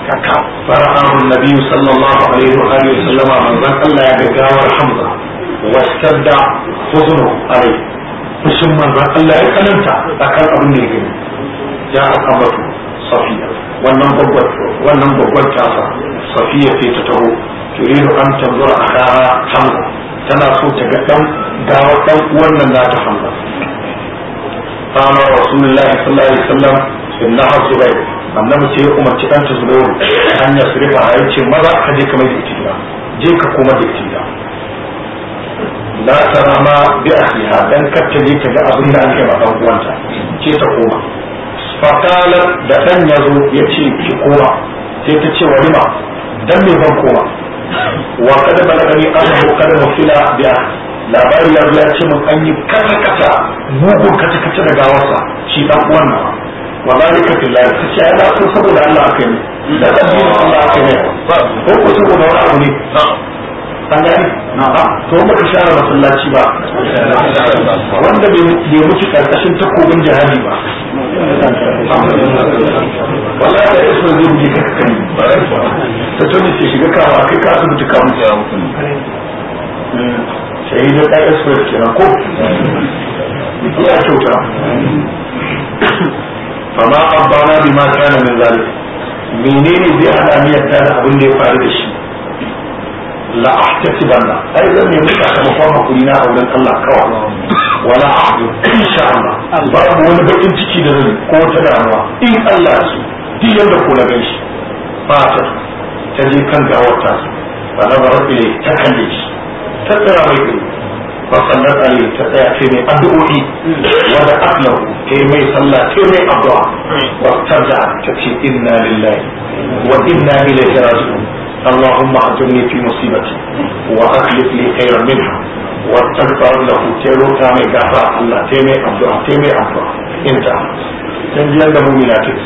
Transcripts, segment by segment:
kaka fara'ahu nabi sallallahu alaihi wa alihi wasallama manzon Allah ya ga gawar Hamza wastadda huznu alai fushin manzon Allah ya kananta akan abin da ya gani ya akabatu safiya wannan babbar wannan babbar tasa safiya ce ta taho turidu an tanzura akaha Hamza tana so ta ga dan gawar dan uwan nan nata Hamza قال رسول الله صلى الله عليه وسلم إنها زبير annabi sai ya umarci ɗanta zubairu an ya surifa a yace maza ka je ka mai da ita gida je ka koma da ita gida la tara ma bi akhiha dan kar ta je ta ga abin da ake ma dan uwanta ce ta koma fakala da dan yazo ya ce ki koma sai ta ce walima dan me ban koma wa kada balagani annahu kada mufila bi labari ya zo ya ce mun an yi kata kata mugun kata kata da gawarsa shi dan uwan nawa wa zalika billahi ta ce ai na so saboda Allah aka yi da addinin Allah aka yi ko ko saboda wani abu ne an gani to ba ka share masallaci ba wanda bai mutu karkashin takobin jihadi ba wallahi da yaso zai buge ka kai ta tuni ce shiga kawa kai ka asibiti ka mutu ya mutu sai da ɗan express kenan ko ya kyauta fama abbana bima kana min zalik menene zai hada ni yadda da abin da ya faru da shi la ahtasibanna ai zan nemi sakamakon hakuri na a wurin Allah kawai wala ahdu insha Allah babu wani bakin ciki da zan ko wata damuwa in Allah su duk yanda ko na ganshi fata ta je kan gawar ta ba na bar ile ta kalle shi ta tsira mai ido fa sallat alaihi ta tsaya ce mai addu'o'i wa da aklahu ta mai sallah ta mai addu'a wa tarda ta ce inna lillahi wa inna ilaihi raji'un اللهم اجرني في مصيبتي واخلف لي خيرا منها واستغفر له تيرو تامي غفا الله تيمي الدعاء تيمي الدعاء انت dan jiyan da mumina ce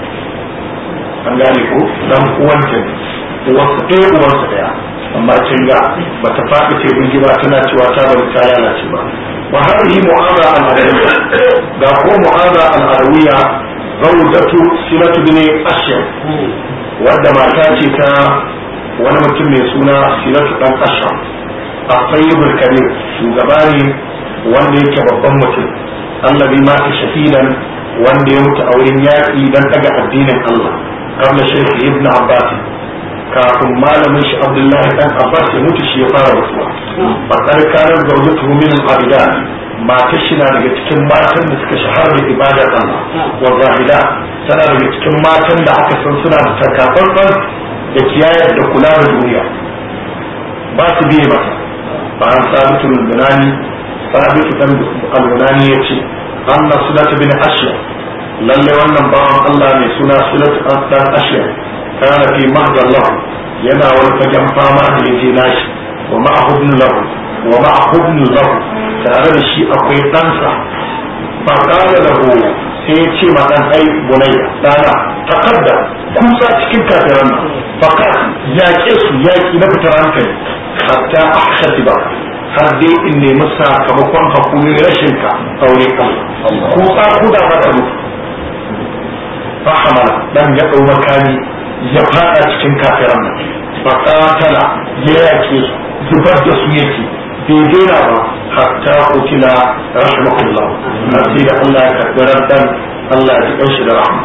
an gane ko dan uwanta ne uwarsa ɗaya uwarsa ɗaya amma kin ga bata faɗi ce bin ba tana cewa ta bari ta lalace ba wa hadhihi mu'ada al-adawiyya ga ko mu'ada al-adawiyya zawjatu silatu bin ashyam wadda mata ce ta wani mutum mai suna silatu dan ashyam a sayyidul kabir shugaba ne wanda yake babban mutum allazi ma shahidan wanda ya mutu a wurin yaƙi dan daga addinin Allah kamar shirki ibn abbas kafin malamin shi abdullahi dan abbas ya mutu shi ya fara rasuwa bakar kanar zaujatu min al-abida matar shi na daga cikin matan da suka shahara da ibadar Allah wa zahida tana daga cikin matan da aka san suna da takatsantsan da kiyayar da kula da duniya ba su biye mata ba an sabitu al-bunani sabitu dan al-bunani yace anna sulat bin ashya lalle wannan bawan Allah mai suna sulat dan ashya kana fi mahdan lahu yana wani fagen fama da yaje nashi wa ma'ahu ibn lahu wa ma'ahu ibn lahu tare da shi akwai ɗansa fa qala lahu sai ya ce ma dan ai bunayya dana taqaddam kusa cikin kafiran nan fa yaƙe su yaƙi na fitar hankali hatta ahsatiba har dai in nemi sakamakon hakuri rashin ka aure ka kusa kuda ba da mutu fa hamala dan ya dau makami ya fada cikin kafiran nan faƙatala ya yake zubar da su yake bai daina ba hatta kutila rahmatullah na sai da Allah ya karɓi dan Allah ya ji shi da rahma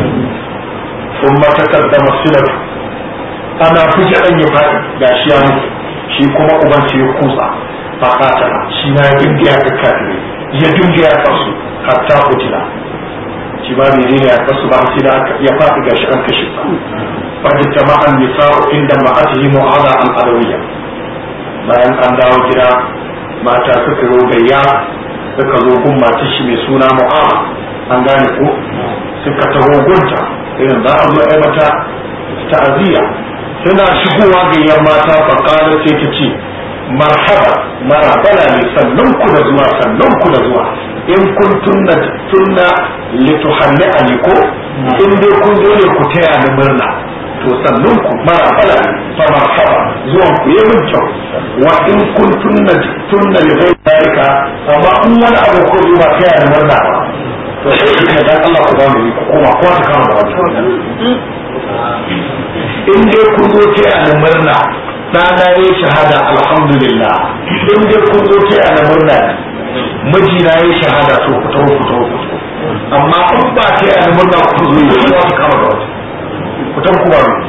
ثم تقدم السلف ana fuji an yi faɗi ga shi ya mutu shi kuma uban ya kusa faƙatala shi na ya dinga ya kakkafire ya dinga ya kasu hatta kutila shi ba mai ne ya kasu ba sai da ya faɗi gashi an kashe sa فاجتمع النساء عند امرأته معاذ الأدوية bayan an dawo gida mata suka zo gayya suka zo gun mata shi mai suna mu'ama an gane ko suka taho gunta irin za a zo ai mata ta'aziyya suna shigowa gayyar mata fakara sai ta ce marhaba marabala ne sannan ku da zuwa sannan ku da zuwa in kun tunna tunna lituhanni aliko in dai kun zo ne ku taya ni murna to sannan ku mara fala fa marhaba zuwan ku yi min kyau wa in kun tunna tunna li ghayri dalika amma in wani abu ko zuwa ta yana murna ba to sai shi ne dan Allah ku ba mu yi ku koma ko ta kama da wannan in dai kun zo taya ni murna ɗana ya yi shahada alhamdulillah in dai kun zo taya ni murna mijina ya yi shahada to ku taho ku taho ku taho amma in ba taya ni murna ku zo yi za su kama da wata ku taho ku ba mu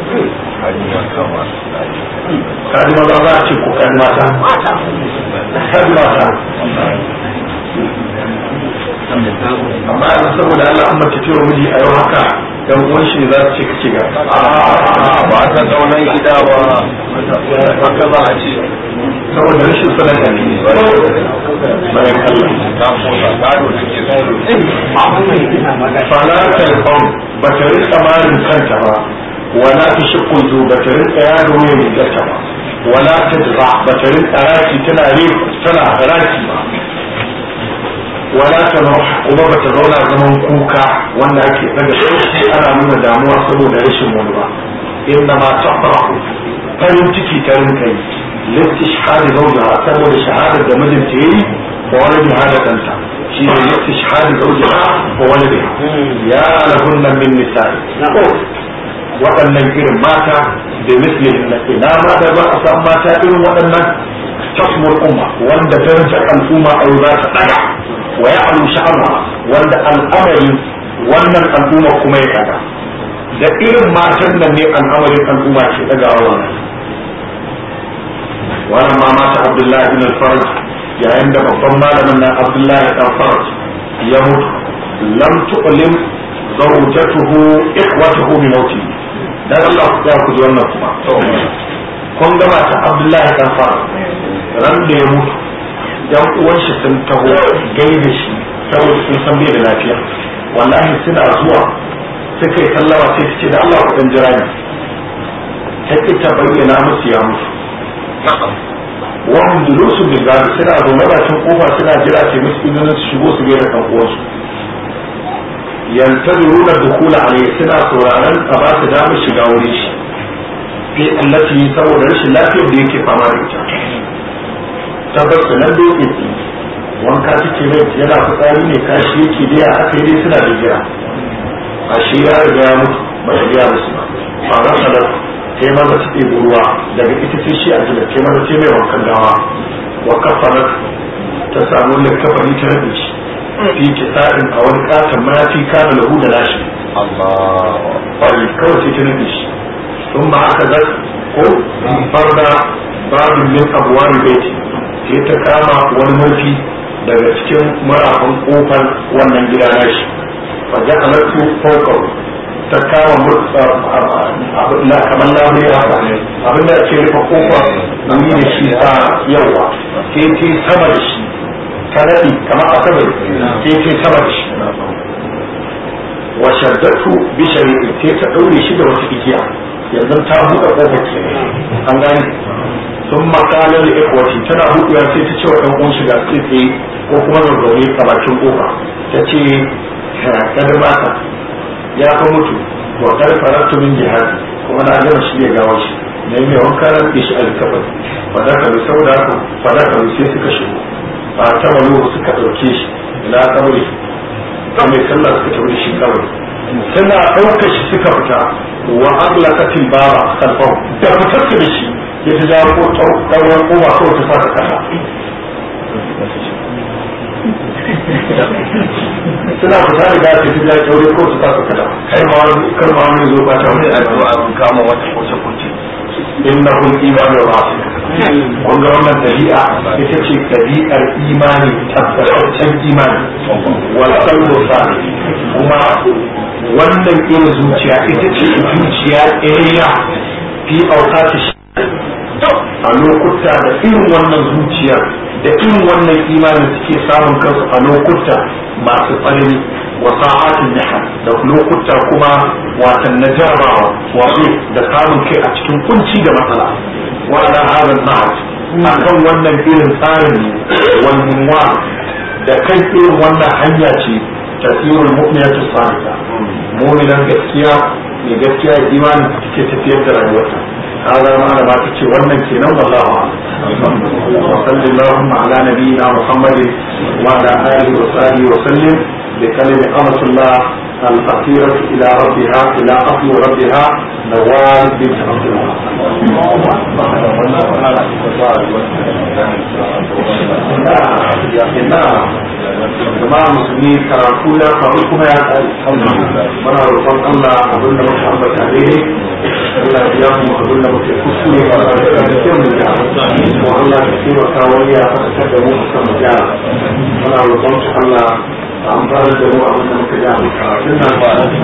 kaji maza za a ce ko kaji mata kaji mata amma yanzu saboda Allah an mace ce wa miji a yau haka dan uwan shi za su ce kace ga ba ta kaunan gida ba haka za a ce saboda rashin sanar da ni bayan Allah ta kosa gado da ke falatar qawm ba ta rika marin kanta ba wala ta shukun zu ba ta rika yaro ne rigarta ba wala ta dra ba ta rika raki tana re tana raki ba wala ta kuma ba ta zauna zaman kuka wanda ake daga sauki ana nuna damuwa saboda rashin wani ba inna ma tafrahu farin ciki ta rinka yi littishhadi zawjaha saboda shahadar da mijinta yayi wa wani hada kanta shi ne littishhadi zawjaha wa wani ya lahunna min nisa'i waɗannan irin mata da mislihin na ina ma da ba a san mata irin waɗannan tasmur umma wanda darajar al'umma a za ta ɗaga wa ya alu sha'ama wanda al'amari wannan al'umma kuma ya ɗaga da irin matan nan ne al'amarin al'umma ke ɗagawa wannan wannan ma mata abdullahi bin al-farj yayin da babban malamin nan abdullahi dan farj ya mutu lam tu'lim zawjatuhu ikhwatuhu bi mawtihi dan Allah ku ya ku ji wannan kuma kun gaba ta Abdullahi dan fara ran da ya mutu yan uwan shi sun taho gaida shi saboda sun san bai da lafiya wallahi suna zuwa suka yi sallama sai ta ce da Allah ku dan jira ni ta ki ta bayyana musu ya mutu wahum julusu bil gadi suna zaune bakin kofa suna jira sai musu izinin su shigo su gaida kan uwansu yantaziruna dukula alayhi suna sauraron a ba su damar shiga wurin shi fi allati saboda rashin lafiyar da yake fama da ita tabbas da nan doke ki wanka take mai yana fitsari ne kashi yake dai aka yi dai suna da jira a shi ya riga ya mutu ba ta biya musu ba ba za ta da ta yi maza ta ruwa daga ita ce shi a gida ta yi maza ce mai wankan gawa wa kafanar ta samu likafani ta rabe shi fi kisa'in a wani katon mayafi kana lahu da nashi Allah kwari kawai sai ta nufi shi sun ma aka zar ko farda babin min abuwar baiti sai ta kama wani mafi daga cikin marafan kofar wannan gida nashi wajen alattu fokar ta kama na kamar labari haka abin da ake rufe kofar yi da shi ta yawa sai ta sama da shi ta naɗi kamar asabar sai ta sama da shi wa shaddatu bi shari'i sai ta daure shi da wata igiya yanzu ta buɗe kofar ke an gane sun makala da ikwati tana buɗewa sai ta ce wa ɗan uwan shiga sai tsaye ko kuma zazzaune a bakin kofa ta ce kada mata ya fa mutu wa kar faratu min jihadi kuma na gama shi ya gawo shi ne mai wanka ran da shi alkafar fadaka bi sauda ku fadaka bi sai suka shigo ba ta malo suka ɗauke shi ila kabari ta mai sallah suka tafi shi kawai suna ɗaukar shi suka fita wa aglaqatil baba kalfau da fitar da shi ya ta jawo ko ɗauran kowa kawai ta fara kasa suna fita da gafi ta jawo kyaure ko ta fara kasa kai ma wani kar ma wani zo ba ta wani addu'a mun kama wata kuce kuce innahu al-iman rasul kun ga wannan dabi'a ita ce dabi'ar imani tabbataccen imani wal qalbu salih kuma wannan irin zuciya ita ce zuciya ɗaya fi aukati a lokuta da irin wannan zuciya da irin wannan imanin suke samun kansu a lokuta masu tsanani wa sa'atin niha da lokuta kuma watan na jarabawa wato da samun kai a cikin kunci da matsala wa ala hadha nahaj akan wannan irin tsarin wal munwa da kan irin wannan hanya ce tasirul mu'minatu salihah mu'minan gaskiya mai gaskiya imani take tafiyar da rayuwarsa هذا ما أنا بعد شيء وانا كنا والله وصلى اللهم على نبينا محمد وعلى آله وصحبه وسلم بكلمة أمة الله الفقيرة إلى ربها إلى أصل ربها نوال بنت عبد الله jama'a musulmi karatu ya faru kuma ya tsari muna roƙon Allah abin da muka ambata daidai Allah ya mu abin da muke kuskure ba da da kyau mu ja ko Allah ya taimaka wani ya faɗakar da mu kan mu ja muna roƙon Allah amfani da mu abin da muka ja karatun nan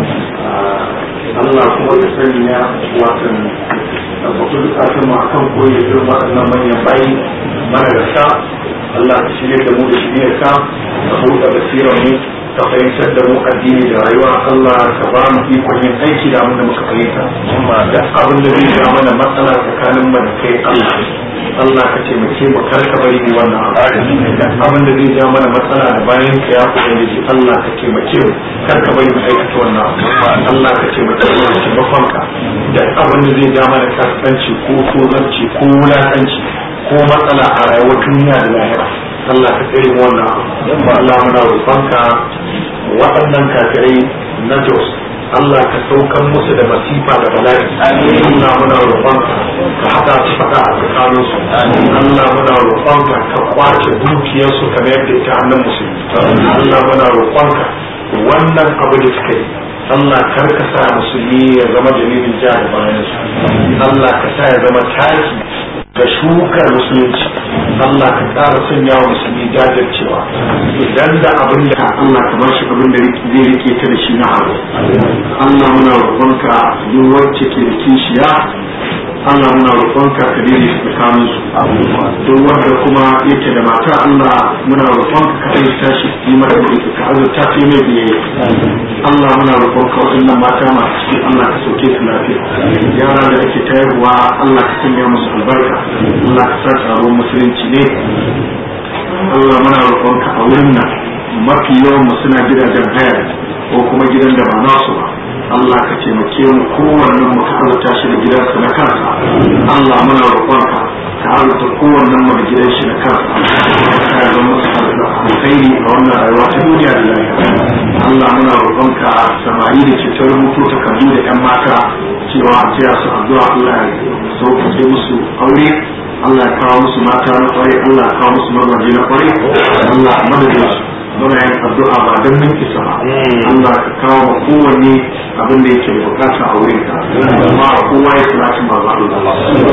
Allah kuma ya sanya watan tabbatar da kafin mu akan koyi irin waɗannan manyan bayi mana da sa Allah ka shirya da mu da shirya ka ka buɗe basirar mu ka fahimtar da mu addini da rayuwa Allah ka ba mu ikon yin aiki da abin da muka fahimta da abin da zai ja mana matsala tsakanin mu da kai Allah Allah ka taimake mu kar ka bari mu wannan abu da abin da zai ja mana matsala da bayan ka ya ubangiji Allah ka taimake mu kar ka bari mu aikata wannan abu Allah ka taimake mu da taimakon ka da abin da zai ja mana kaskanci ko tozarci ko wulakanci ko matsala a rayuwar duniya da lahira Allah ka tsere mu wannan abu Allah muna roƙonka waɗannan kafirai na Jos Allah ka saukan musu da masifa da bala'i Allah muna roƙonka ka haɗa su faɗa a tsakanin su Allah muna roƙonka ka kwace dukiyarsu kamar yadda ita hannun musulmi Allah muna roƙonka wannan abu da suka yi Allah kar ka sa musulmi ya zama dalilin ja da bayan su Allah ka sa ya zama taki da shukar musulunci Allah ka ƙara sanya wa musulmi jajircewa idan da abin da Allah ka bar shi abin da zai rike ta da shi na abu Allah muna roƙonka duk wacce ke da kishiya Allah muna roƙonka ka dai shi tsakanin su duk wanda kuma yake da mata Allah muna roƙonka ka aika shi yi mata ka azurta ta mai biyayya Allah muna roƙonka waɗannan mata masu ciki Allah ka sauke su lafiya yara da ake tayarwa Allah ka sanya musu albarka Allah ka sa taron musulunci ne Allah muna roƙonka a wurin nan mafi yawan mu suna gidajen haya ko kuma gidan da ba nasu ba Allah ka taimake mu kowannen mu ka azurta shi da gidansa na kansa Allah muna roƙonka ka azurta kowannen mu da gidan shi na kansa ka zama musu alkhairi a wannan rayuwa ta duniya da lafiya Allah muna roƙonka samari da ke ta rubuto takardu da 'yan mata cewa a taya su addu'a Allah ya sauƙaƙe musu aure Allah ya kawo musu mata na kwarai Allah ya kawo musu mazaje na kwarai Allah a madadin su muna yin addu'a ba don mun isa ba Allah ka kawo ma kowanne abin da yake bukata a wurin ka amma kowa ya salati ma ba Allah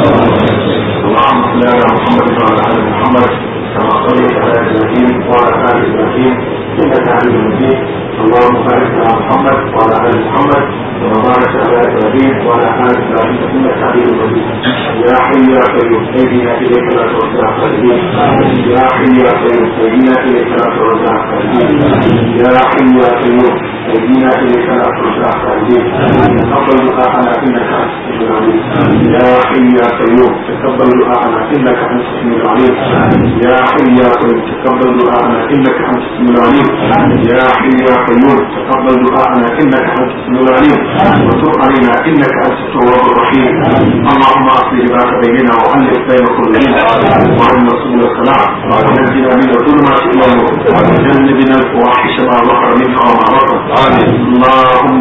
اللهم صل على محمد وعلى ال محمد كما صليت على ابراهيم وعلى ال ابراهيم انك حميد مجيد اللهم بارك على محمد وعلى ال محمد كما باركت على ابراهيم وعلى ال ابراهيم انك حميد مجيد يا حي يا قيوم اهدنا اليك لا ترجع قلبي يا حي يا قيوم اهدنا اليك لا ترجع قلبي يا حي يا قيوم اهدنا اليك لا ترجع قلبي تقبل دعاءنا انك انت السميع العليم يا حي يا قيوم تقبل دعاءنا انك انت السميع العليم يا حي يا قيوم تقبل دعاءنا انك انت السميع العليم يا حي يا قيوم تقبل دعاءنا انك انت السميع العليم وتب علينا انك انت التواب الرحيم اللهم اصلح ذات بيننا والف بين قلوبنا وارنا سبل السلام ونجنا من الظلمات الى النور وجنبنا الفواحش ما ظهر منها وما بطن اللهم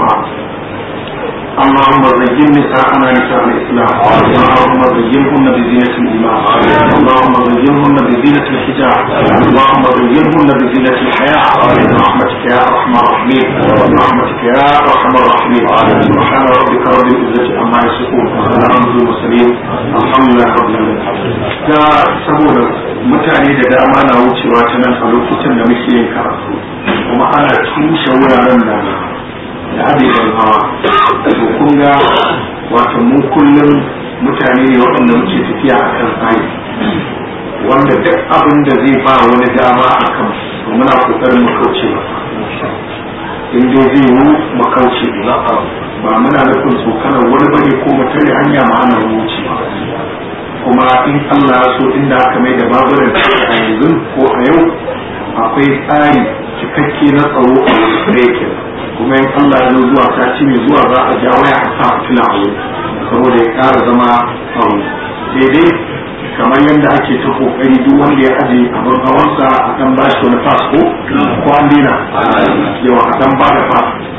اللهم زين نساءنا نساء الاسلام اللهم زينهن بزينة الايمان اللهم زينهن بزينة الحجاب اللهم زينهن بزينة الحياة برحمتك يا ارحم الراحمين برحمتك يا ارحم الراحمين سبحان ربك رب العزة عما يصفون وسلام على المرسلين الحمد لله رب العالمين da saboda mutane da dama na wucewa ta nan a lokutan da muke yin karatu kuma ana tushe wuraren da da adewan hawa to kun ga wato mu kullum mutane ne waɗanda muke tafiya a kan tsari wanda duk abin da zai ba wani dama a kan to muna kokarin mu kauce masa in dai zai yi mu kauce ba muna nufin tsokanar wani bane ko mu tare hanya ma ana wuce kuma in Allah ya so inda aka mai da baburan a yanzu ko a yau akwai tsari cikakke na tsaro a wasu kuma in Allah ya zuwa sati mai zuwa za a ja waya a sa fitila a wuri saboda ya ƙara zama tsaro daidai kamar yadda ake ta kokari duk wanda ya aje abin hawansa a kan ba shi wani fas ko ko an dina yawa a kan ba da fas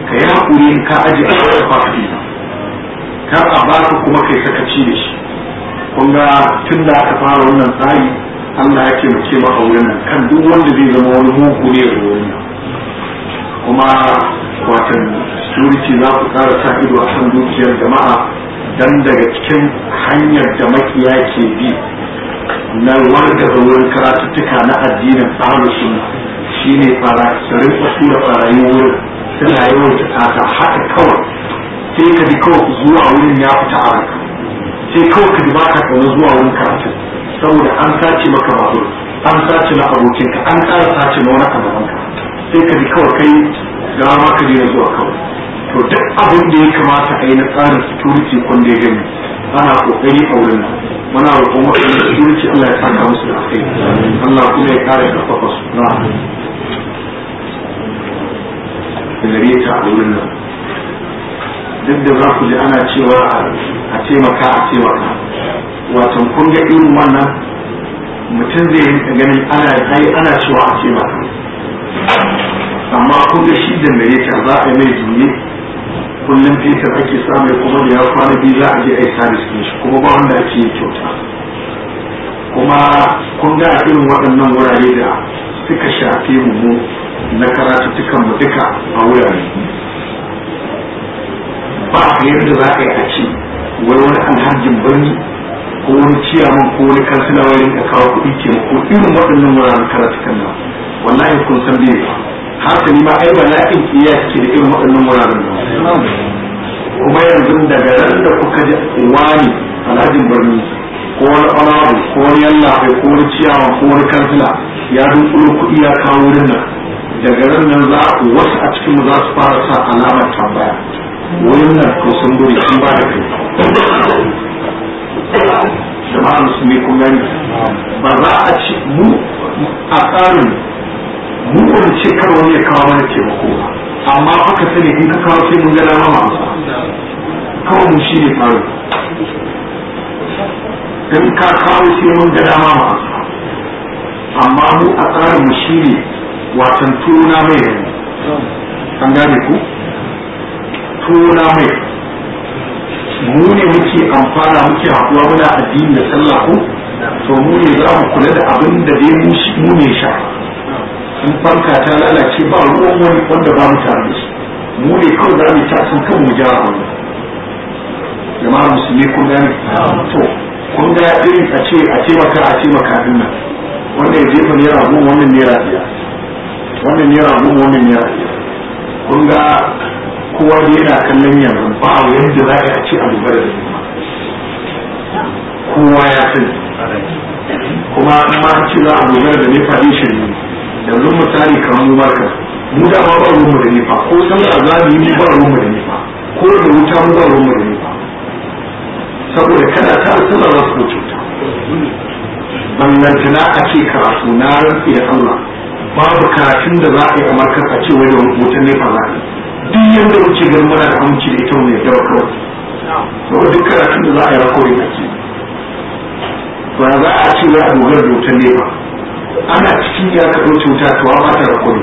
ka yi haƙuri in ka aje a wata fafi kar a baka kuma kai sakaci da shi kun ga tun da aka fara wannan tsari Allah ya taimake mu a wurin nan kan duk wanda zai zama wani mugu ne a wurin nan kuma watan security za ku ƙara sa ido a kan dukiyar jama'a dan daga cikin hanyar da makiya ke bi na warga da wurin karatuttuka na addinin tsarin sunna shine fara su rinka tura barayi wurin suna yawan ta haka kawai sai ka ji kawai zuwa wurin ya fita a ranka sai kawai ka ji ba ka kauna zuwa wurin karatu saboda an sace maka babur an sace na abokinka an ƙara sace na wani abokanka sai ka ji kawai kai gawa ma ka daina zuwa kawai to duk abin da ya kamata a yi na tsarin security kun da ya gani ana kokari a wurin nan muna roƙon waɗanda security Allah ya saka musu da kai Allah kuma ya kare karfafa su na gare ta a wurin nan duk da za ku ji ana cewa a taimaka a taimaka watan kun ga irin wannan mutum zai rinka ganin ana ai ana cewa a taimaka amma kun ga shi da ta za a yi mai juye kullum fetur ake samu kuma da ya kwana biyu za a je a yi sabis ɗin shi kuma ba wanda ake yi kyauta kuma kun ga irin waɗannan wurare da suka shafe mu mu na karatuttukan mu duka a wurare ba a yadda za a yi a ce wai wani alhajin birni ko wani ciyaman ko wani kansila wani da kawo kuɗi ke ko irin waɗannan wuraren karatukan nan wallahi kun san bai ba hasali ma ai bala'in kiyaya ke da irin waɗannan wuraren nan kuma yanzu daga ran da kuka ji wani alhajin birni ko wani honorable ko wani yalla ko wani ciyawa ko wani kansila ya dunkulo kuɗi ya kawo wurin nan daga ran nan za wasu a cikin za su fara sa alamar tambaya wurin nan ko sun guri sun ba da kai jama'a musulmi kun gani ba za a ci mu a tsarin mu wani ce kar wani ya kawo mana taimako ba amma aka sani in ka kawo sai mun ga dama masu kawai mu shi ne tsarin in ka kawo sai mun ga dama masu amma mu a tsarin mu shi ne watan tuna mai yanzu an gane ku tuna mai mu ne muke amfana muke haɗuwa muna addini da sallah ko to mu ne za mu kula da abin da dai mu ne sha in fanka ta lalace ba ruwan wani wanda ba mu tare da shi mu ne kawai za mu ta sun kan mu ja wannan jama'a musulmi kun gane to kun ga irin a ce a ce maka a ce maka din nan wanda ya jefa naira goma wannan naira biyar wannan naira goma wannan naira biyar kun ga kowa da yana kallon yanzu ba yadda za a ce a dogara da kowa ya sani kuma in ma ce za a dogara da nefa ne shi ne yanzu misali kamar mu marka mu da ma ba ruwanmu da nefa ko san a zabi mu ba ruwanmu da nefa ko da wuta mu ba ruwanmu da nefa saboda kada ta sallah za su cuta ballantana a ce karatu na rantsi da Allah babu karatun da za a yi a markar a ce wai da wutan nefa za a yi duk yadda muke ganin muna da aminci da ita mai yawa kawai saboda duk karatun da za a yi rakawai a ce ba za a ce wai a dogara da wutan nefa ana cikin ya ka ɗauke wuta to ba ta rakawai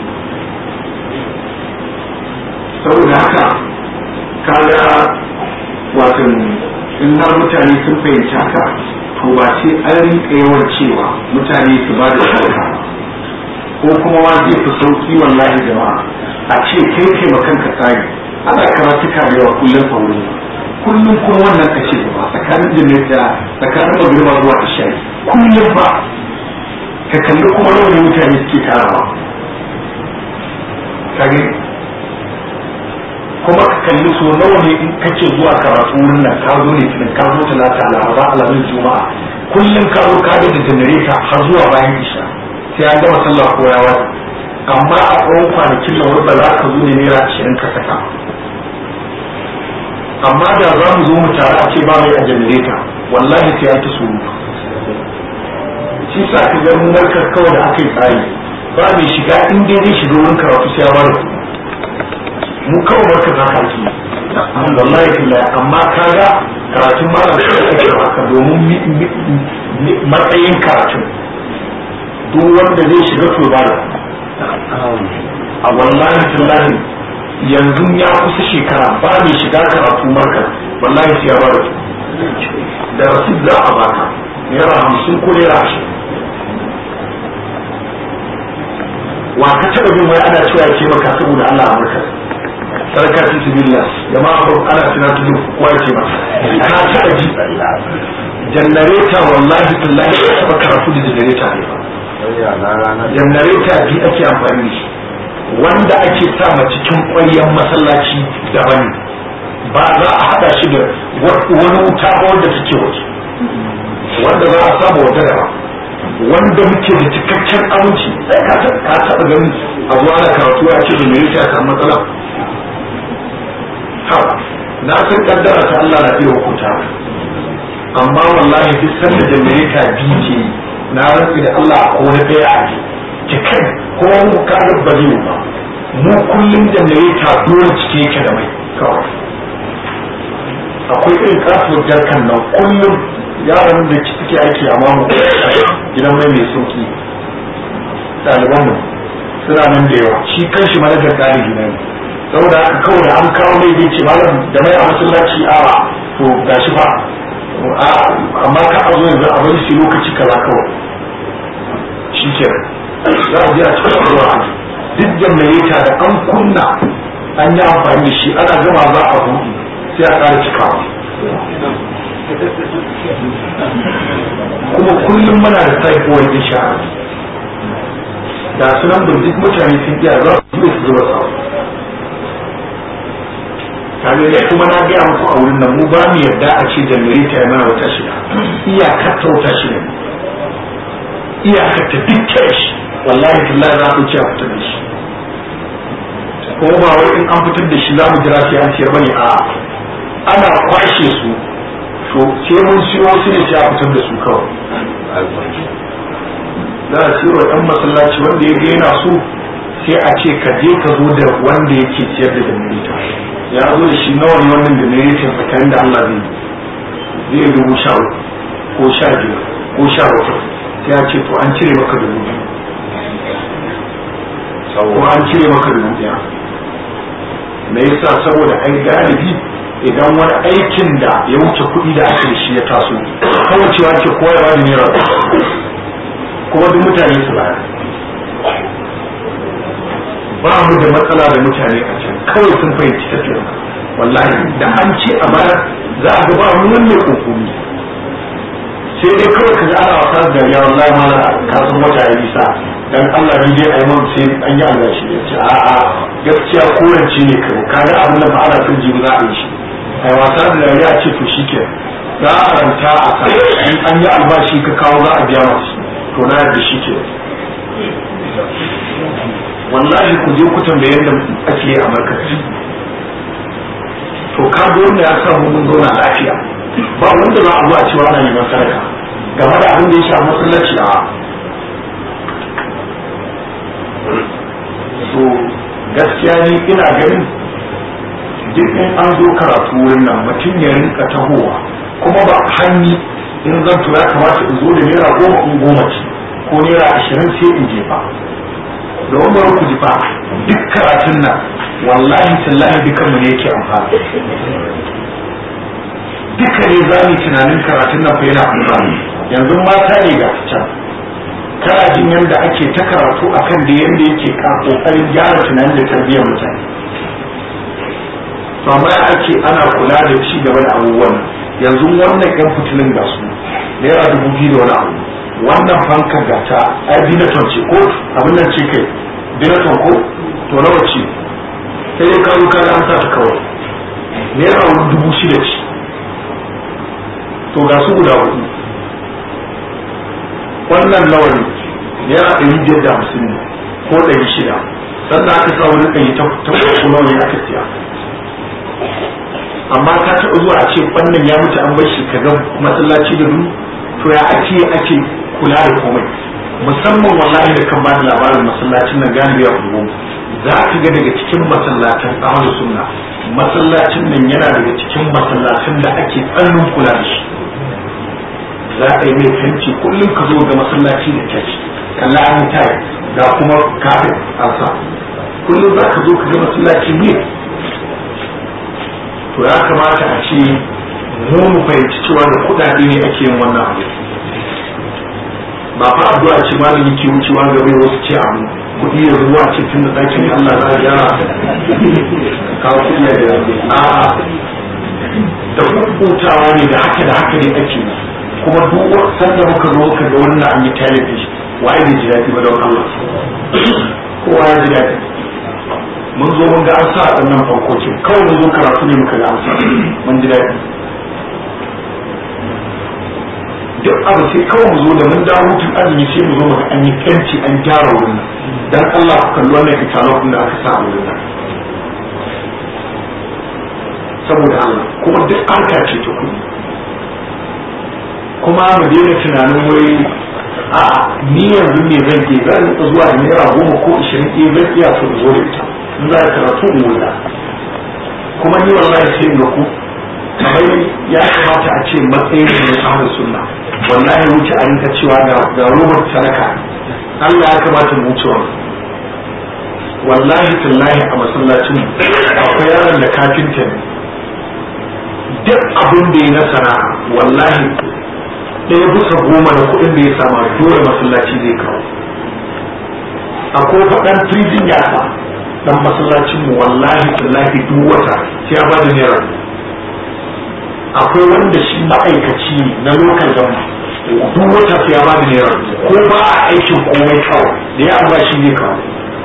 saboda haka kaga watan in har mutane sun fahimci haka to ba sai an rinka yawan cewa mutane su ba da shawara ko kuma ma zai fi sauki wallahi jama'a a ce kai kai ma kanka tsari ana karatuka da yawa kullum a wurin kullum kuma wannan ka ce ba tsakanin jini da tsakanin magriba zuwa isha'i kullum ba ka kalli kuma nawa ne mutane suke tarawa kage kuma ka kalli so nawa ne in kake zuwa karatu wurin nan ka zo ne tunan ka zo talata laraba alamin juma'a kullum ka zo ka da janareta har zuwa bayan isha sai an gama sallah ko yawa amma a tsawon kwanakin nan wanda za ka zo ne naira ashirin ka saka amma da za mu zo mu tare a ce ba mai a janareta wallahi sai an ta surutu shi sa ka ga mun narkar kawai da aka yi tsari ba mai shiga in dai zai shiga wurin karatu sai ya bada kuɗi mu kawai barka za ka ci wallahi billahi amma kaga karatun malam sai ake haka domin matsayin karatun duk wanda zai shiga to ba a wallahi billahi yanzu ya kusa shekara ba mai shiga karatu marka wallahi sai ya ba da da rasid za a baka naira hamsin ko naira ashirin wa ka taɓa bin wai ana cewa ya ce maka saboda Allah a marka sarka fi sibillah jama'a ba ana tunatar da kowa ya ce maka ka taɓa ji jannareta wallahi tallahi ya taɓa karatu da jannareta ne ba jannareta bi ake amfani da shi wanda ake sama cikin ƙwaryen masallaci daban ba za a haɗa shi da wani wuta ba wanda take waje wanda za a saba wata daban wanda muke da cikakken aminci sai ka taɓa gani a zuwa da karatu ya ce da me yake a samu matsala ha na san kaddara ta Allah na iya hukunta amma wallahi duk sanda janareta biyu ce na rantsi da Allah ko na ɗaya a cikin ko mu ka ga ba zai ba mu kullum janareta dole cike yake da mai kawai akwai irin kasuwar jarkan nan kullum yaran da suke aiki a mamu gidan mai mai sauki ɗaliban mu suna nan da yawa shi kan shi manajar ɗalibi na ne saboda haka kawai da an kawo mai zai ce malam da mai a masallaci a to gashi fa amma ka a zo yanzu a bari shi lokaci kaza kawai shi ke za a je a cikin ruwa duk janareta da an kunna an yi amfani da shi ana gama za a buɗe sai a ƙara cikawa kuma kullum muna da saifowar insha da sunan burjik mutane sun iya za su su zuba sa tare kuma na gaya muku a wurin nan mu ba mu yarda a ce janareta ya mana wata shida iyakar ta wata shida iyakar ta dukkan shi wallahi billahi za ku ce a fitar da shi kuma ba wai in an fitar da shi za mu jira sai an ciyar bane a ana kwashe su to sai mun siyo su ne sai a fitar da su kawai za a siyo ɗan masallaci wanda ya ga yana so sai a ce ka je ka zo da wanda yake ciyar da janareta ya zo da shi nawa ne wannan janareta tsakanin da Allah zai zai dubu sha ko sha biyar ko sha bakwai sai ya ce to an cire maka dubu biyu ko an cire maka dubu ɗaya me yasa saboda ai galibi idan wani aikin da ya wuce kuɗi da ake shi ya taso kawai cewa ke koyarwa da naira kuma duk mutane su baya ba mu da matsala da mutane a can kawai sun fahimci tafiyar wallahi da an ce a baya za a ga ba wani mai kokumi sai dai kawai ka ga ana wasa da ya wallahi ma ka san wata ya nisa dan Allah ni dai ayi mun sai an yi Allah shi ya ce a a gaskiya kowace ne kai kaga abin da ba ana son jibi za a yi shi ai wasa da ya ce to shike za a ranta a kan in an yi albashi ka kawo za a biya masu to na yadda shike wallahi ku je ku tambaye yadda ake a markazi to ka wanda ya sa mun zauna lafiya ba wanda za a zo a cewa ana neman sadaka game da abin da ya shafi masallaci a so gaskiya ni ina ganin duk in an zo karatu wurin nan mutum ya rinka tahowa kuma ba hanyi in zan tura kamata in zo da naira goma in goma ce ko naira ashirin sai in jefa da wanda ku ji fa duk karatun nan wallahi tallahi dukan mu ne yake amfani duka ne za mu tunanin karatun nan fa yana amfani yanzu mata ne ga can kana jin yadda ake ta karatu akan da yadda yake ka kokarin gyara tunanin da tarbiyyar mutane to amma ake ana kula da ci gaba da abubuwan yanzu wannan yan fitilin ga su naira dubu biyu da wani abu wannan fankar ga ta ai binaton ce ko abin nan ce kai binaton ko to nawa ce sai dai kawo kaga an sa ta kawai naira wani dubu shida ce to ga su guda hudu wannan nawa ne naira ɗari biyar da hamsin ne ko ɗari shida sannan aka sa wani ɗari ta ko nawa ne aka siya amma ka taɓa zuwa a ce wannan ya mutu an bar shi ka ga masallaci da duk to ya ake ake kula da komai musamman wallahi da kan bada labarin masallacin nan galibi a unguwa za ka ga daga cikin masallacin ahlus sunna masallacin nan yana daga cikin masallacin da ake tsannin kula da shi za a yi mai fenti kullum ka zo ga masallaci da kyaci kalla an tayi ga kuma kafin an sa kullum za ka zo ka ga masallaci ne to ya kamata a ce mu mu fahimci cewa da kuɗaɗe ne ake yin wannan abu ba fa addu'a ce malam yake wucewa ga bai wasu ce abu kuɗi ya zuwa ce tun da ɗakin Allah za a gyara kawo kuɗi ya gyara a'a da hutawa ne da haka da haka ne ake kuma duk sanda muka zo muka ga wannan an yi talibi waye bai ji daɗi ba don Allah kowa ya ji daɗi mun zo mun ga an sa a nan farkokin kawai mun zo karatu ne muka ga an sa mun ji daɗi duk abu sai kawai mu zo da mun dawo hutun azumi sai mu zo mu an yi kanci an gyara wurin dan Allah ku kalli wannan kitalog da aka sa a wurin nan saboda Allah kuma duk harka ce ta kuɗi kuma mu daina tunanin wai a ni yanzu me zan ke zan rika zuwa da naira goma ko ishirin ke zan iya so zo da ita in za ka karatu in wula kuma ni wallahi sai ga ku kamar ya kamata a ce matsayin da ya samu sunna wallahi wuce a rinka cewa ga robar sadaka Allah ya kamata mu wuce wannan wallahi tallahi a masallacin akwai yaron da kafinta ne duk abin da ya na sana'a wallahi ɗaya bisa goma da kuɗin da ya sama dole masallaci zai kawo akwai faɗan firijin yasa dan masallacin mu wallahi tallahi duk wata sai ya bada naira akwai wanda shi ma'aikaci na lokal gama duk wata sai ya bada naira ko ba a aikin komai kawai da ya ba shi ne kawo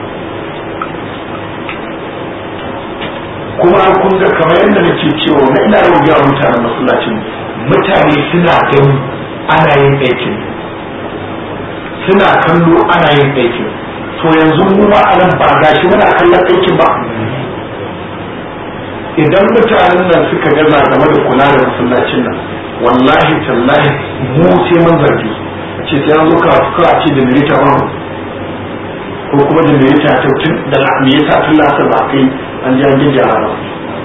kuma kun ga kamar yadda nake cewa na ina yau ga mutanen masallacin mutane suna gani ana yin aikin suna kallo ana yin aikin to yanzu mu ma anan ba gashi muna kallon aikin ba idan mutanen nan suka gaza game da kula da masallacin nan wallahi tallahi mu sai mun zargi ce sai an zo ka ka ce da milita ba ko kuma da milita ta tun da me yasa tun lasa ba kai an ji an gyara ba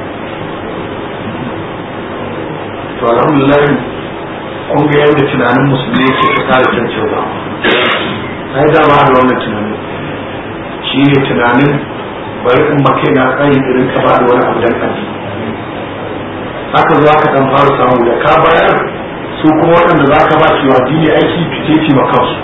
to alhamdulillah kun ga yadda tunanin musulmi yake ta kare cancanza ai da ba da wannan tunanin shi ne tunanin bari in ba kai na tsayin irin ka ba da wani abu dan addini haka zo aka dan fara samu da ka bayar su kuma waɗanda za ka ba su addini aiki fice ce ma kansu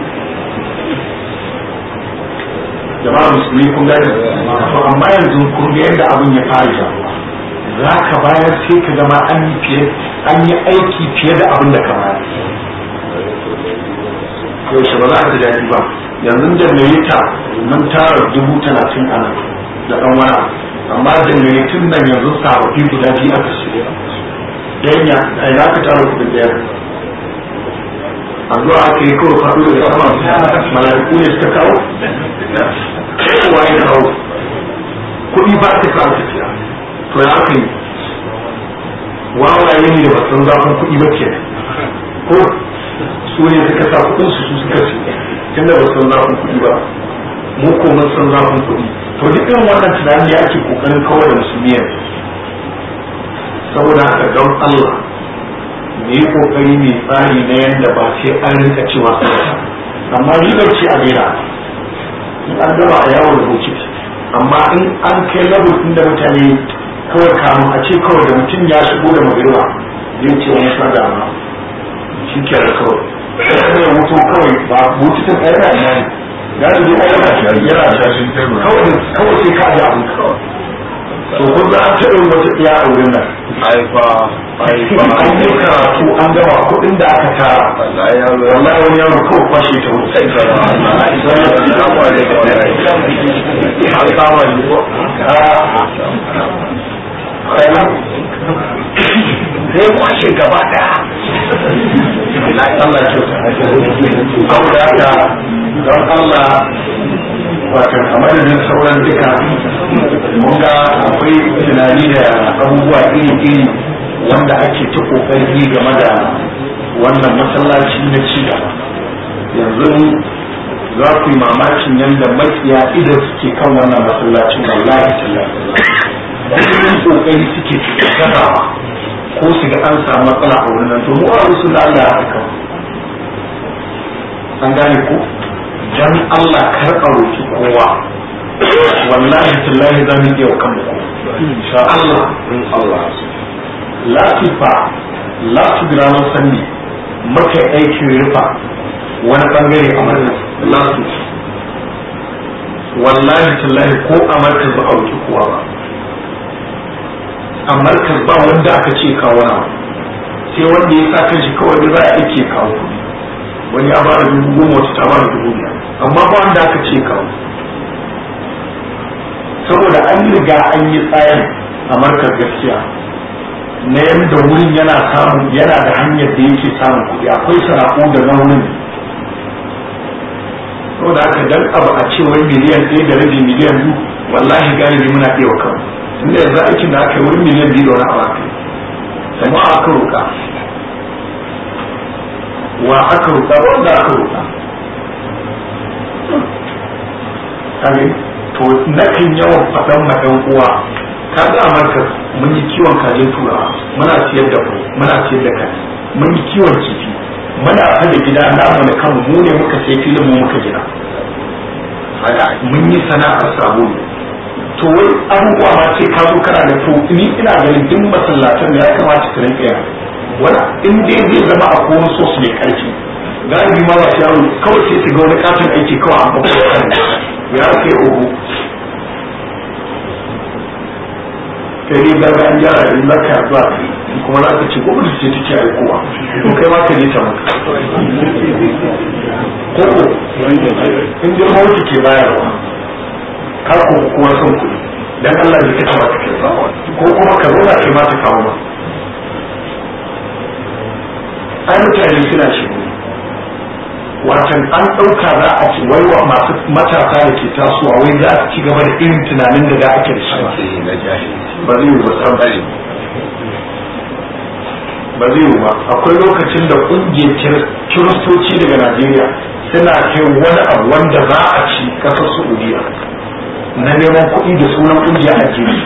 jama'a musulmi kun gani to amma yanzu kun ga yadda abin ya fara jaruwa za ka bayar sai ka zama an yi fiye an yi aiki fiye da abin da ka bayar yaushe ba za ka ji daɗi ba yanzu janareta mun tara dubu talatin a nan da ɗan wani amma janaretun nan yanzu sababbi guda biyu aka shirya ɗayan ya a ina ka tara kuɗin ɗaya addu'a aka yi kawai faɗo da sama mala'iku ne suka kawo kowa ya kawo kuɗi ba ta kawo tafiya to ya aka yi wawaye ne da basan zafin kuɗi ba ke ko su ne suka sa kuɗin su su suka ce tun da basan zafin kuɗi ba mu ko mun san zafin kuɗi to duk irin wannan tunani ya ake kokarin kawai da musulmi yanzu saboda haka don Allah me yi kokari mai tsari na yadda ba sai an rinka cewa amma ribar ce a daina in an gama a yawon da bokiti amma in an kai level din da mutane kawai kamun a ce kawai da mutum ya shigo da magariba zai ce wani sada ma shi ke da kawai sai ya mutu kawai ba bokitin ɗaya na ina ne ya da zai ɗaya yana shashin kawai kawai sai ka ji abu kawai to kun za a taɓa wata iya a wurin nan aifa aifa an yi karatu an gama kuɗin da aka tara wallahi wani yaro kawai kwashe ta wuce an kama ni ko zai kwashe gaba daya Allah ce saboda haka don Allah watan a madadin sauran duka mun ga akwai tunani da abubuwa iri-iri wanda ake ta kokari game da wannan masallaci na ci gaba yanzu za ku yi mamakin yadda makiya idan suke kan wannan masallacin wallahi tallahi kullum kokari suke gazawa ko su ga an samu matsala a wurin nan to mu a rusu da Allah ya haka an gane ko dan Allah kar a roki kowa wallahi tallahi za mu iya wa kanmu insha Allah in Allah latifa lati ranar sanni muka aikin rufa wani bangare a markas lati wallahi tallahi ko a markas ba a wuce kowa ba a markas ba wanda aka ce kawo na sai wanda ya sa kanshi kawai da za a ake kawo kuɗi wani ya ba da dubu goma wata ta ba da dubu biyar amma ba wanda aka ce kawo saboda an riga an yi tsayin a markar gaskiya na yadda wurin yana samun yana da hanyar da yake samun kuɗi akwai sana'u da na wurin saboda haka dan abu a ce wai miliyan ɗaya da rabi miliyan biyu wallahi galibi muna iya wa kanmu tunda yanzu aikin da aka yi wurin miliyan biyu da wani abu aka yi sama aka roƙa wa aka roƙa wanda aka roƙa to nakan yawan faɗan ma ɗan uwa ka ga amurka mun yi kiwon kajin turawa muna siyar da kwai muna siyar da kaji mun yi kiwon kifi muna fada gida namu da kanmu mu ne muka sai filin mu muka gina mun yi sana'ar sabulu to wai abubuwa ma sai ka zo kana da to ni ina ganin duk masallatan da ya kamata su rinka yana wala in dai zai zama a kowane sos mai karfi galibi ma ba su yaro kawai sai su ga wani katon aiki kawai a bakwai ya kai uku kai dai gaga an gyara in za ka zuwa kuma za ka ce gwamnati ce take aikowa to kai ma ka je ta maka koko in dai mawuce ke bayarwa ka ko kuma son kuɗi dan Allah ne ka taba ka ko kuma ka zo na kai ma ta kawo ma ai mutane suna shi watan an ɗauka za a ci wai wa masu matasa da ke tasowa wai za su ci gaba da irin tunanin da da ake da shi ba zai yi ba san bari ba zai yi ba akwai lokacin da ƙungiyar kiristoci daga najeriya suna kai wani abu wanda za a ci ƙasar saudiya na neman kuɗi da sunan ƙungiyar addini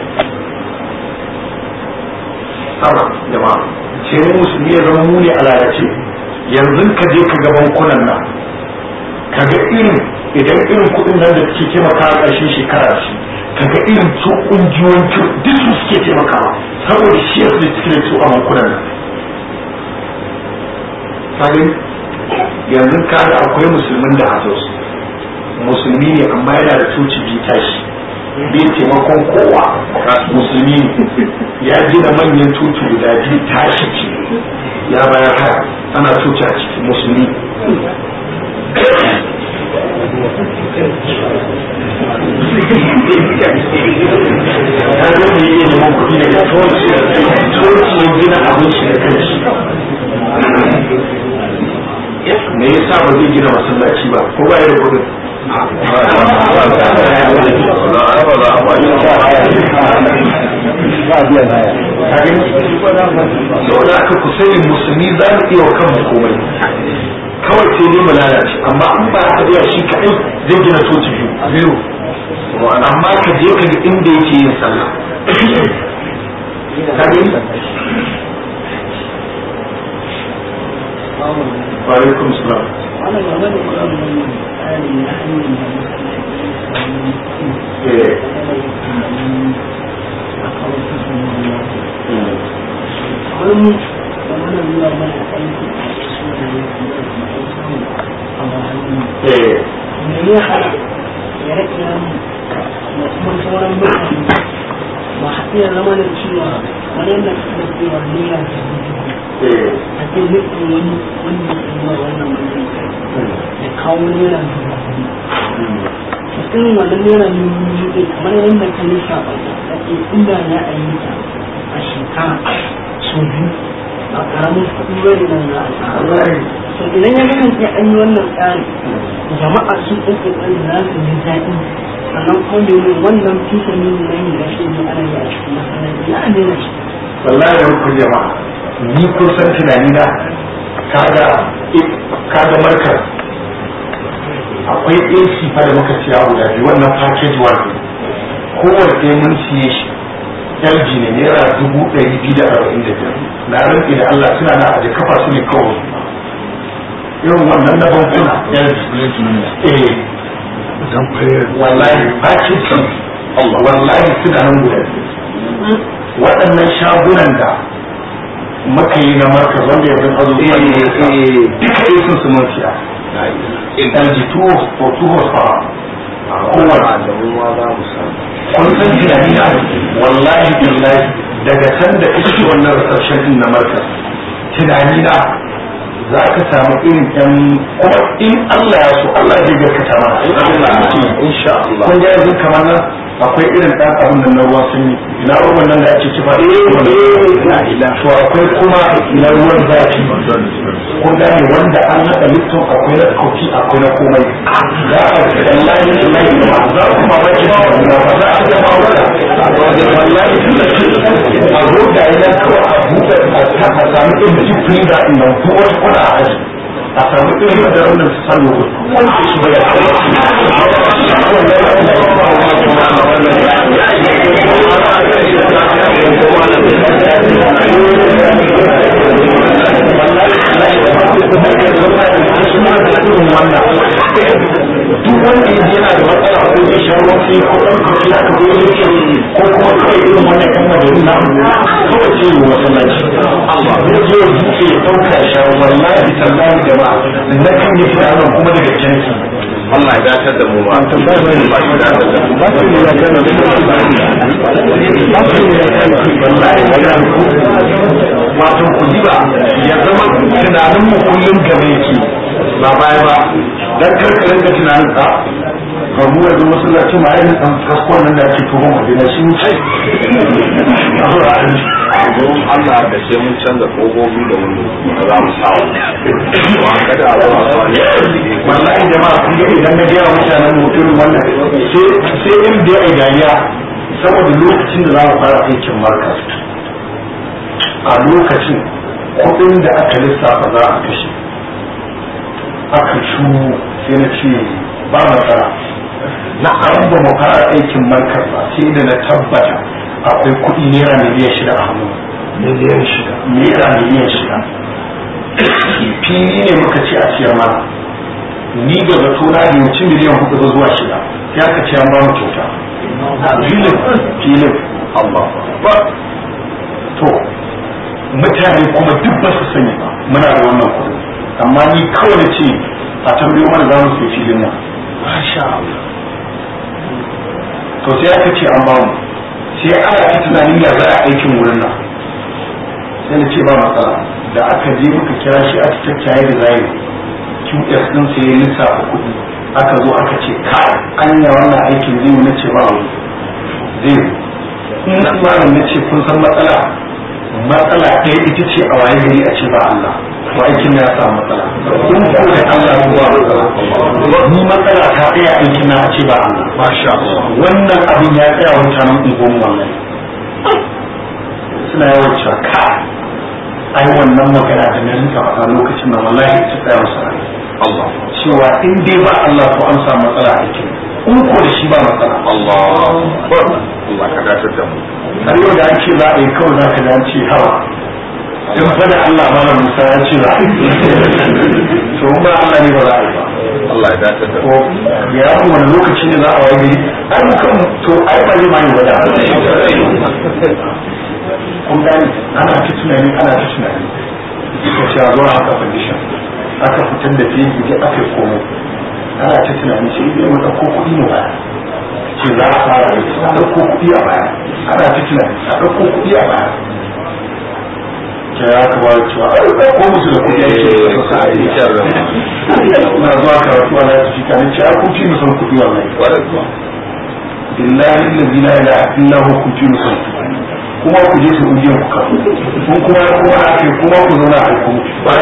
sama jama'a sai mu musulmi ya zama mu ne a lalace yanzu ka je ka ga bankunan nan ka ga irin idan irin kuɗin nan da suke taimaka a ƙarshen shekara shi ka ga irin su ƙungiyoyin duk su suke taimakawa saboda shi ya da suke su a bankunan nan sabin yanzu ka ga akwai musulmin da a musulmi ne amma yana da coci bi tashi bai taimakon kowa musulmi ya gina manyan coci guda biyu tashi ce ya bayar haya ana coci a cikin musulmi ya zo ne iya neman kuɗi daga coci coci ya gina abin shi da kanshi me yasa ba zai gina masallaci ba ko ba ya da kuɗin saboda aka ku sani musulmi za mu iya wa kanmu komai kawai sai dai mu lalace amma an ba haka iya shi kaɗai zai gina coci biyu amma ka je ka ga inda yake yin sallah wa alaikum salam ba iya zama da cewa wani yadda suka cewa ne ya a ce nufin wani wanda ya yi wannan mutum da kawo naira dubu irin wannan naira dubu ɗin kamar yadda ka nisa ba a ce inda ya a yi ta a shekara sau biyu a ƙaramin kuɗi wani nan na al'adari so idan ya kasance an yi wannan tsari jama'a sun ɗin ƙoƙari za su ji daɗi sannan kuma domin wannan fisa ne na yin da shi ne ana yi a cikin masallaci ya ne na shi wallahi da hukun jama'a ni kun san tunani na kaga kaga markar akwai AC fa da muka siya guda biyu wannan package one kowanne mun siye shi LG ne naira dubu ɗari biyu da arba'in da biyar na rantsi da Allah suna na aje kafa su ne kawai irin wannan na bankuna LG eh wallahi Pakistan wallahi suna nan guda waɗannan shagunan da muka yi na marka wanda yanzu a zuwa ne duka yi sun su mafiya LG 2 or 2 horsepower kowane kun san tunani na wallahi billahi daga can da iske wannan reception din na marka tunani na za ka samu irin yan kuma in Allah ya so Allah zai gaskata mana insha Allah kun ga yanzu kamar nan akwai irin dan abin nan na ruwan sanyi ina ruwan nan da ake kifa to akwai kuma ina ruwan zafi kun gane wanda an haɗa lifton akwai na kofi akwai na komai za a wallahi wallahi ba za ku ma baki ba ba za a ga mawala wallahi a zo da yana kawai a buɗe a samu irin jifin da ina buwar kuna a aji a samu irin da wannan su sani wanda shi ba ya duk wanda ya yana da matsala ko ya sha ruwan sai ko ɗan kafi aka zo ya ce ko kuma kawai irin wannan kan majalin na kawai ce yi masallaci zai je ya buɗe ya ɗauka ya sha wallahi tallahi jama'a na kan yi tunanin kuma daga kyanki Allah ya dace da mu ba. Allah ya dace da mu. ba su ne ya kana da ba su ne ya kana wallahi ya wato ku ji ba ya zama tunanin mu kullum game yake ba baya ba dan karkarin ka tunanin ka kamu ya zo masallaci ma yayin dan kaskon nan da ake tuhon madina shi ne Don Allah da sai mun canza kogobi da wani da za mu sa wa. Kada a zo a sa ne. wallahi jama'a kun ga idan na ga yawa mutanen mutum wannan sai sai in da ai dariya saboda lokacin da za mu fara aikin marka a lokacin kuɗin da aka lissafa za a kashe aka shu sai na ce ba matsala na an ba mu fara aikin markar ba sai da na tabbata akwai kuɗi naira miliyan shida a hannu miliyan shida naira miliyan shida fili ne muka ce a siyar mana ni da zato na da yawanci miliyan hudu ba zuwa shida sai aka ce an ba mu kyauta filin filin Allah ba to mutane kuma duk ba su sani ba muna da wannan kuɗi amma ni kawai da ce a tambayo mana za mu sai filin nan masha Allah to sai aka ce an ba mu sai ana ta tunanin ya za a aikin wurin nan sai na ce ba matsala da aka je muka kira shi a cikin da zai QS din sai ya lissafa kuɗi aka zo aka ce ka anya wannan aikin zai na ce ba wani zai in na malam na ce kun san matsala matsala ɗaya ita ce a waye gari a ce ba Allah to aikin na ya samu matsala in ko da Allah ko ba matsala ni matsala ta ɗaya aikin na a ce ba Allah masha Allah wannan abin ya tsaya wa mutanen unguwan wallahi suna yawan cewa ka ai wannan magana da na rinka faɗa lokacin da wallahi ta tsaya masa rai Allah. cewa in dai ba Allah to an samu matsala a aikin in ko da shi ba matsala Allah. Allah ka dace da mu. har yau da an ce za a yi kawai za ka ji an ce hawa in fa da Allah ma Musa ya ce za a yi to in ba Allah ne ba za a yi ba Allah ya dace da to mu. ya ku wani lokaci ne za a waye gari ai mu kan to ai ba zai ma yi wada kun gani ana ta tunani ana ta tunani suka ce a zuwa haka condition aka fitar da fegi da aka yi komai ana ta tunani sai dai mu ɗauko kuɗi mu baya ce za a fara yi a ɗauko kuɗi a baya ana ta tunani a ɗauko kuɗi a baya ke ya ka bada cewa a ɗauko musu da kuɗi ake da sa a yi na zuwa karatu a lafi fika ne ce a kun fi musan kuɗi wallahi billahi allazi la ilaha illa huwa kun fi musan kuɗi kuma ku je su ujiyar ku kafu kun kuma kuma a kai kuma ku zauna a ku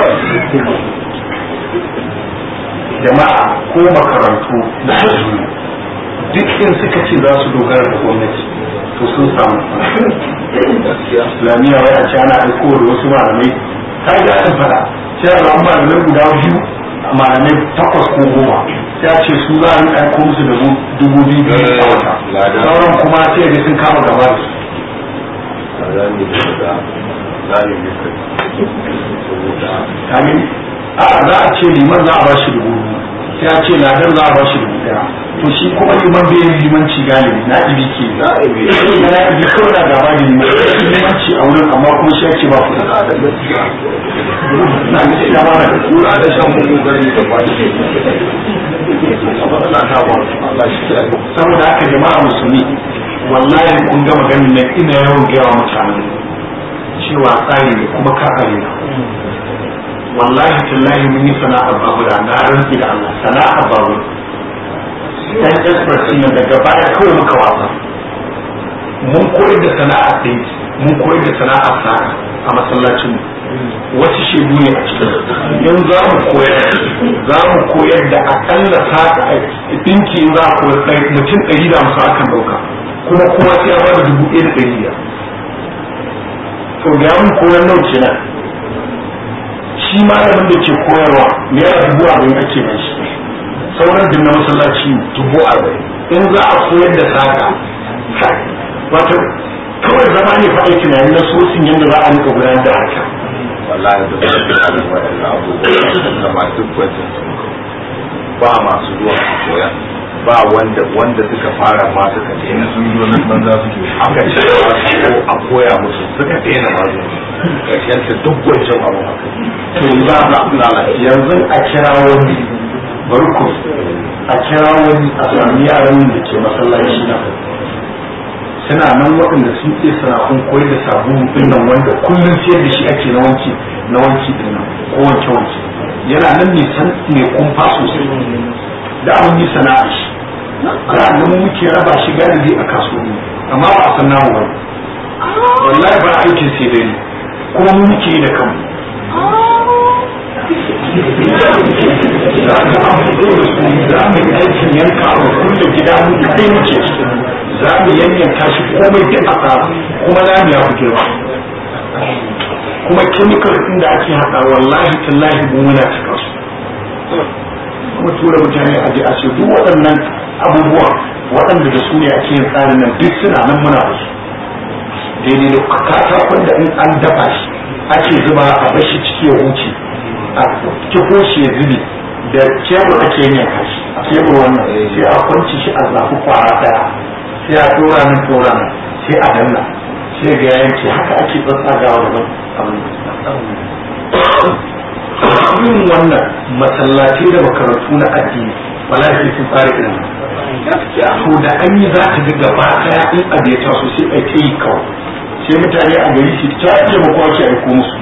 jama'a ko makarantu da su duk in suka ce za su dogara da gwamnati to sun samu islamiyya wai a ce ana aiko da wasu malamai ta ga an fada sai a zama malamai guda biyu malamai takwas ko goma sai a ce su za a yi aiko musu da dubu biyu biyu a wata sauran kuma sai ga sun kama gaba da su kagin a za a ce liman za a ba shi dubu biyu sai a ce ladan za a ba shi dubu daya to shi kuma liman bai yin limanci galibi na ibi ke na ibi na ibi kawai na gaba da liman limanci a wurin amma kuma shi ake ba ku na da gaskiya na ga shi dama da kura da shan mugu gari da ba shi saboda haka jama'a musulmi wallahi kun gama ganin nan ina yawan gaya wa mutane cewa tsari ne kuma ka arena wallahi tallahi mun yi sana'ar babura na rantsi da Allah sana'ar babur dan express ne daga baya kawai muka wasa mun koyar da sana'ar ɗin mun koyar da sana'ar sa'a a masallacin wasu shebu ne a cikin in za mu koyar za mu koyar da akalla sa'a ɗinki za a koyar mutum ɗari da musu akan ɗauka kuma kowa sai ya bada dubu ɗaya da ɗari biyar to da mun koyar nau kenan shi malamin da ke koyarwa naira dubu arba'in ake mai shi sauran din na masallaci dubu arba'in in za a koyar da saka wato kawai zama ne faɗa tunani na sosin yadda za a rika gudanar da haka wallahi da ba da waɗannan abubuwa da masu gwajin ba masu zuwa su koya ba wanda wanda suka fara ma suka daina sun zo nan banza suke aka ce ko a koya musu suka daina ma su karshen ta duk wancan abu haka to za a yanzu a kira wani bari ku a kira wani a sami yaran da ke masallaci na suna nan waɗanda sun iya sana'un koyar da sabulu ɗin nan wanda kullum siyar da shi ake na wanki na wanki ɗin nan ko wanke wanki yana nan ne san ne kumfa sosai da an yi sana'a shi za a mu muke raba shi galibi a kasuwanni amma ba a san namu ba wallahi ba aikin sai dai kuma mu muke yi da kanmu za ka an fito da su za mu yi aikin yanka a kulle gida mu kai muke za mu yanyanka shi komai duk a tsara kuma za mu ya fi girma kuma chemical din da ake haɗa wallahi tallahi mu muna cika su kuma tura mutane a je a ce duk waɗannan abubuwa waɗanda da su ne ake yin tsarin nan duk suna nan muna da su daidai da katakon da in an dafa shi ake zuba a bashi ciki ya huce a kifo shi ya zube da kebur ake yin yanka shi kebur wannan sai a kwanci shi a zafi kwara daya sai a dora nan dora nan sai a danna sai ga yanke haka ake tsatsagawa da abin yin wannan masallatai da makarantu na addini wala sai sun fara irin to da an yi za ka ga gaba daya in abu ya taso sai a ta yi kawai sai mutane a gari su ta ce ma kowa ke aiko musu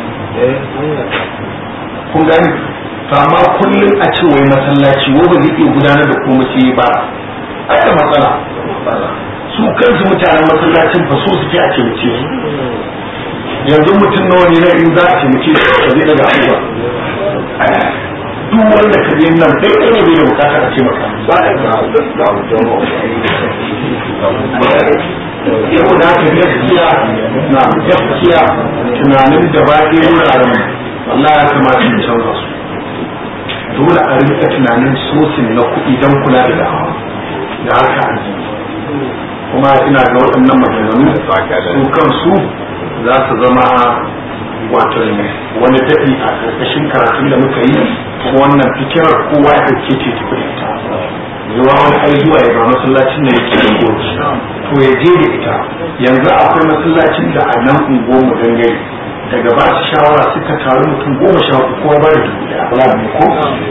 kun gani to amma kullum a ce wai masallaci wai ba zai iya gudanar da komai sai ba ai da matsala su kansu mutanen masallacin fa so suke a taimake su yanzu mutum nawa ne na in za a taimake su ba zai daga abuwa duk wanda ka je nan dai ɗaya ne bai da bukata a ce maka ba da yau da haka gaskiya na gaskiya tunanin da ba ɗaya wuraren wallahi ya kamata mu canza su dole a rika tunanin sosin na kuɗi don kula da da'awa da harka addini kuma ina ga waɗannan maganganu su kansu za su zama wato wani daɗi a ƙarƙashin karatun da muka yi kuma wannan fikirar kowa ya ɗauke ce ta ita zuwa wani ai zuwa ya ba masallacin da yake da goci to ya je da ita yanzu akwai masallacin da a nan unguwar mu dangare daga ba su shawara suka taru mutum goma sha uku kowa ba da dubu ɗaya ko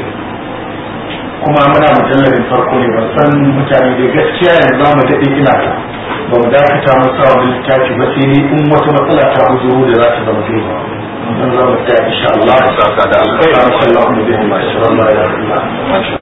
kuma muna mujalladin farko ne ban san mutane da gaskiya yanzu za mu daɗe ina ta ba mu dakata mu sa wani littafi ba sai dai in wata matsala ta uzuru da za ta zama dole dan za mu tsaya insha Allah saka da alkhairi sallallahu alaihi wa sallam